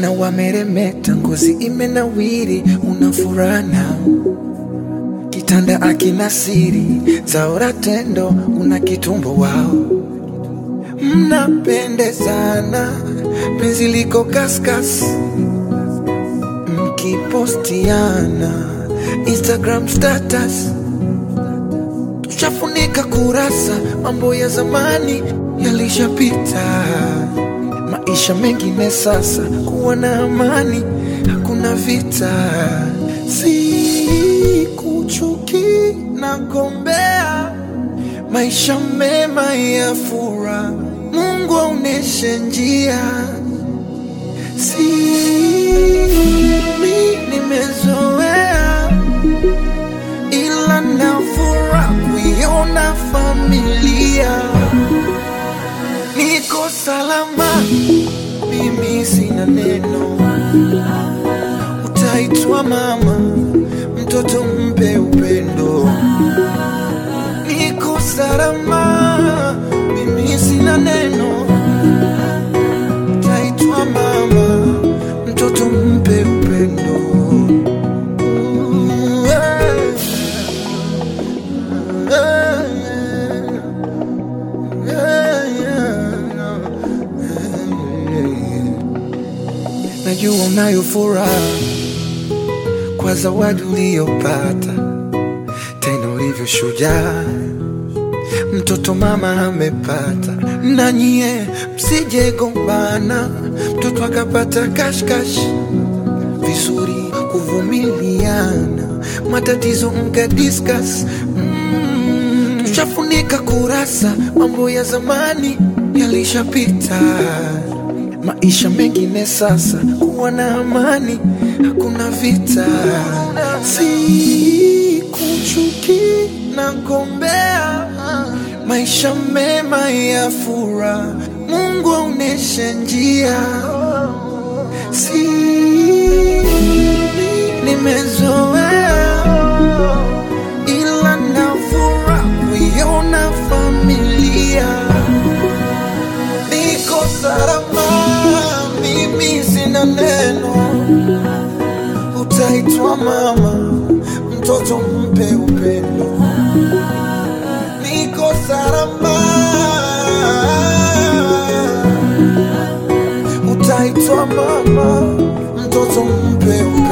Wasichana wameremeta, ngozi imenawiri, una furaha nao kitanda akina siri zaora tendo, una kitumbo wao, mnapendezana, penzi liko kaskas, mkipostiana Instagram status, tushafunika kurasa, mambo ya zamani yalishapita, maisha mengine sasa, kuwa na amani, hakuna vita, si kuchuki na gombea maisha mema ya furaha, Mungu aoneshe njia, si mi nimezoea, ila nafura kuiona familia niko salama, mimi sina neno, utaitwa mama, mtoto mpe upendo, niko salama, mimi sina neno, utaitwa mama, mtoto mpe upendo. Mm, yeah. Yeah, yeah. Najua unayo furaha kwa zawadi uliyopata, tena ulivyo shujaa, mtoto mama amepata. Na nyie msije gombana, mtoto akapata kashkash, vizuri kuvumiliana, matatizo mka discuss mm, tushafunika kurasa, mambo ya zamani yalishapita, maisha mengine sasa, kuwa na amani, hakuna vita, si kuchuki na gombea, maisha mema ya furaha, Mungu aoneshe njia, si nimezoea ila nafura kuiona familia niko salama, mimi sina neno, utaitwa mama, mtoto mpe upendo, niko salama, utaitwa mama, mtoto mpe upendo.